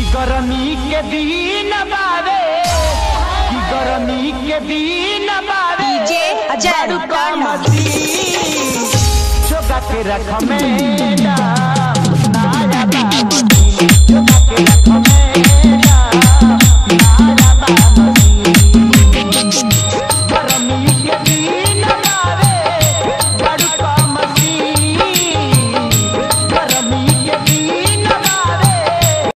कि गरमी के दिन बावे कि गरमी के दिन बावे डीजे अजय बारू टाटा। कमती जोगा के रख में नाया बाबती जोगा के रख में